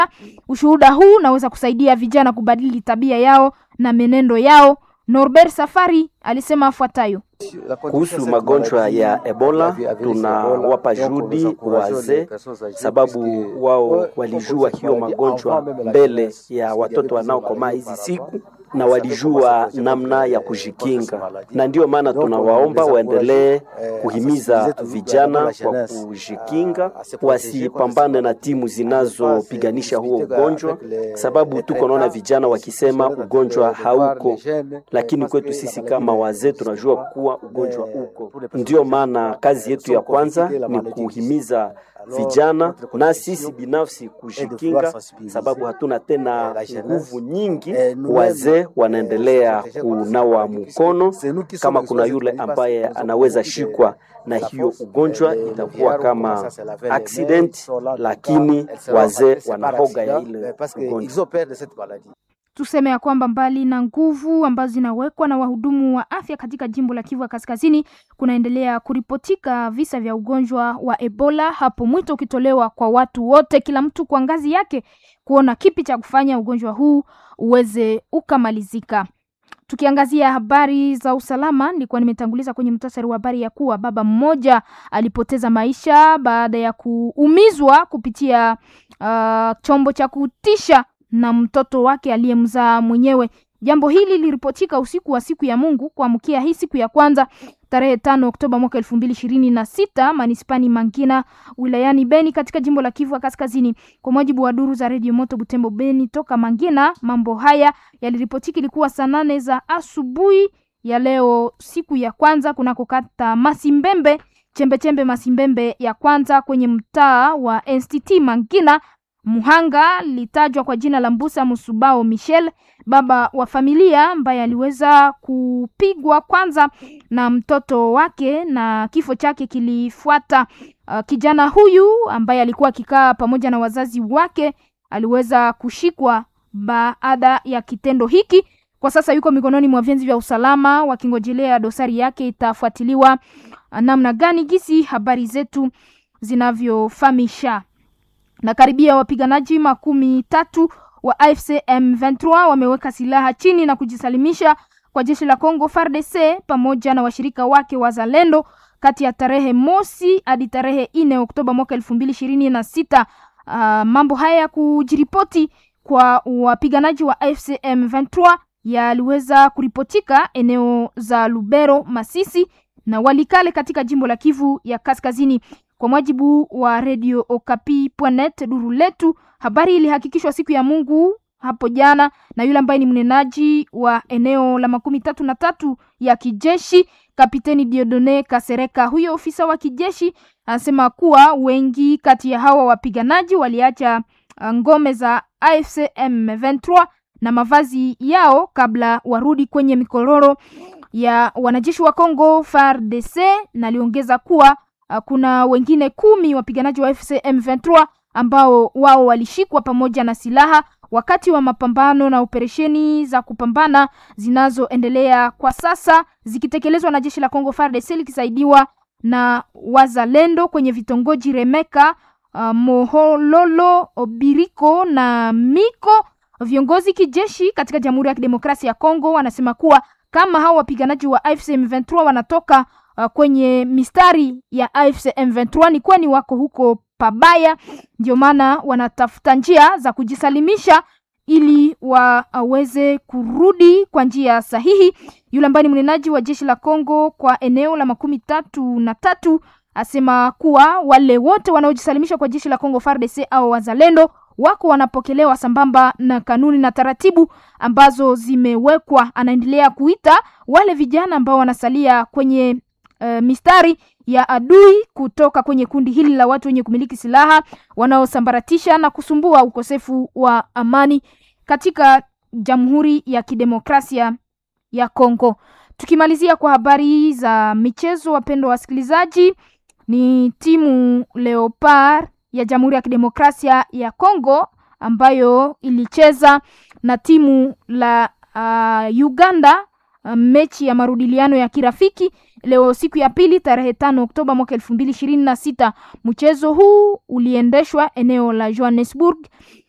Ushuhuda huu unaweza kusaidia vijana kubadili tabia yao na menendo yao. Norbert Safari alisema afuatayo: kuhusu magonjwa ya Ebola, tunawapa juhudi wazee, sababu wao walijua hiyo magonjwa mbele ya watoto wanaokomaa hizi siku na walijua namna ya kujikinga, na ndiyo maana tunawaomba waendelee kuhimiza vijana kwa kujikinga, wasipambane na timu zinazopiganisha huo ugonjwa, sababu tuko naona vijana wakisema ugonjwa hauko, lakini kwetu sisi kama wazee tunajua kuwa ugonjwa uko. Ndiyo maana kazi yetu ya kwanza ni kuhimiza vijana na sisi binafsi kujikinga, sababu hatuna tena nguvu nyingi. Wazee wanaendelea kunawa mkono, kama kuna yule ambaye anaweza shikwa na hiyo ugonjwa itakuwa kama accident, lakini wazee wanahoga ya ile ugonjwa. Tuseme ya kwamba mbali na nguvu ambazo zinawekwa na wahudumu wa afya katika jimbo la Kivu ya Kaskazini, kunaendelea kuripotika visa vya ugonjwa wa Ebola, hapo mwito ukitolewa kwa watu wote, kila mtu kwa ngazi yake, kuona kipi cha kufanya ugonjwa huu uweze ukamalizika. Tukiangazia habari za usalama, nilikuwa nimetanguliza kwenye mtasari wa habari ya kuwa baba mmoja alipoteza maisha baada ya kuumizwa kupitia uh, chombo cha kutisha na mtoto wake aliyemzaa mwenyewe. Jambo hili liliripotika usiku wa siku ya Mungu kuamkia hii siku ya kwanza tarehe tano Oktoba mwaka elfu mbili ishirini na sita manispani Mangina wilayani Beni katika jimbo la Kivu Kaskazini. Kwa mujibu wa duru za redio Moto Butembo Beni toka Mangina, mambo haya yaliripotika ilikuwa saa nane za asubuhi ya leo siku ya kwanza kunako kata Masimbembe chembechembe Masimbembe ya kwanza kwenye mtaa wa NCT Mangina. Muhanga litajwa kwa jina la Mbusa Musubao Michel, baba wa familia ambaye aliweza kupigwa kwanza na mtoto wake na kifo chake kilifuata. Uh, kijana huyu ambaye alikuwa akikaa pamoja na wazazi wake aliweza kushikwa baada ya kitendo hiki. Kwa sasa yuko mikononi mwa vyenzi vya usalama wakingojelea dosari yake itafuatiliwa namna gani. Gisi habari zetu zinavyofahamisha na karibia wapiganaji makumi tatu wa AFC M23 wameweka silaha chini na kujisalimisha kwa jeshi la Kongo FARDC pamoja na washirika wake wazalendo kati ya tarehe mosi hadi tarehe nne Oktoba mwaka elfu mbili ishirini na sita. Uh, mambo haya ya kujiripoti kwa wapiganaji wa AFC M23 yaliweza kuripotika eneo za Lubero, Masisi na Walikale katika jimbo la Kivu ya Kaskazini. Kwa mujibu wa Radio Okapi.net duru letu, habari ilihakikishwa siku ya Mungu hapo jana na yule ambaye ni mnenaji wa eneo la makumi tatu na tatu ya kijeshi Kapiteni Diodone Kasereka. Huyo ofisa wa kijeshi anasema kuwa wengi kati ya hawa wapiganaji waliacha ngome za AFC M23 na mavazi yao kabla warudi kwenye mikororo ya wanajeshi wa Kongo FARDC, na aliongeza kuwa kuna wengine kumi wapiganaji wa FC M23 ambao wao walishikwa pamoja na silaha wakati wa mapambano na operesheni za kupambana zinazoendelea kwa sasa zikitekelezwa na jeshi la Kongo FARDC likisaidiwa na wazalendo kwenye vitongoji Remeka, uh, Mohololo, Obiriko na Miko. Viongozi kijeshi katika Jamhuri ya Kidemokrasia ya Kongo wanasema kuwa kama hao wapiganaji wa AFC M23 wanatoka uh, kwenye mistari ya AFC M23 ni kwani wako huko pabaya, ndio maana wanatafuta njia za kujisalimisha ili waweze kurudi kwa njia sahihi. Yule ambaye ni mnenaji wa jeshi la Kongo kwa eneo la makumi tatu na tatu asema kuwa wale wote wanaojisalimisha kwa jeshi la Kongo FARDC au wazalendo wako wanapokelewa sambamba na kanuni na taratibu ambazo zimewekwa. Anaendelea kuita wale vijana ambao wanasalia kwenye uh, mistari ya adui kutoka kwenye kundi hili la watu wenye kumiliki silaha wanaosambaratisha na kusumbua ukosefu wa amani katika Jamhuri ya Kidemokrasia ya Kongo. Tukimalizia kwa habari za michezo, wapendwa wasikilizaji, ni timu Leopard ya Jamhuri ya Kidemokrasia ya Kongo ambayo ilicheza na timu la uh, Uganda uh, mechi ya marudiliano ya kirafiki leo siku ya pili tarehe tano Oktoba mwaka elfu mbili ishirini na sita. Mchezo huu uliendeshwa eneo la Johannesburg